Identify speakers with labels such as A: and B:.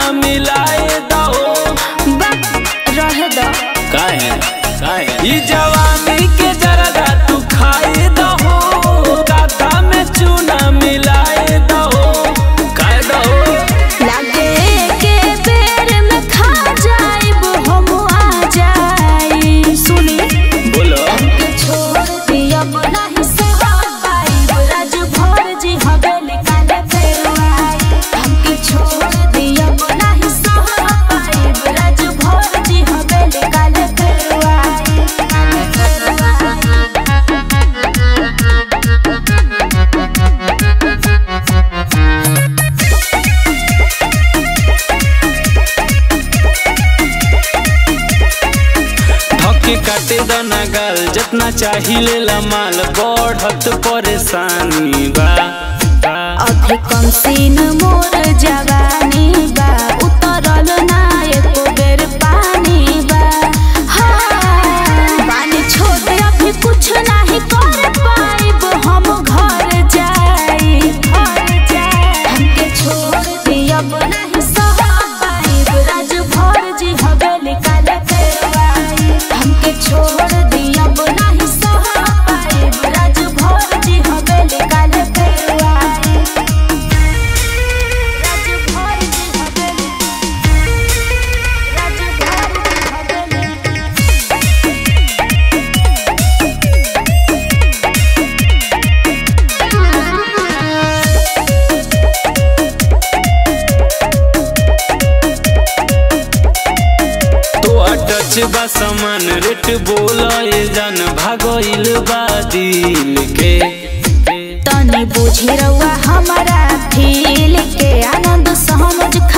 A: मिलाए दो
B: रह दो
A: काहे काहे ई जवानी के जरदा तू खाए दो काता में चूना मिलाए दो खाए दो
B: लागे के बेर में खा जाइब हम आ जाई सुनी
A: बोलो
B: के छोड़ दिया नहीं सहा पाइब राज भर जी हवेली काले फेरवाई हमके छोड़ दिया नहीं सहा पाइब राज भर जी हवेली काले फेरवाई
A: धक्के काटे दना गाल जितना चाहिए ला माल बढ़त परेशानी बा बा।
B: अभी कम सीन मोर जवानी बा उतरल ना एको बेर पानी बा हाँ, पानी छोड़ अभी कुछ नहीं कर पाइब हम घर जाई घर जाई हमके छोड़ दियब नहीं सहा पाइब राज भर जी हवेली काले फेरवाई हमके छोड़ दियब नहीं सहा पाइब राज भर जी हवेली काले फेरवाई राज भर जी हवेली राज भर जी हवेली
A: तो टच बा सामान रेट बोला ये जान भागोइल बा दिल के
B: तनी बुझी रउआ हमारा फील के आनंद सहमज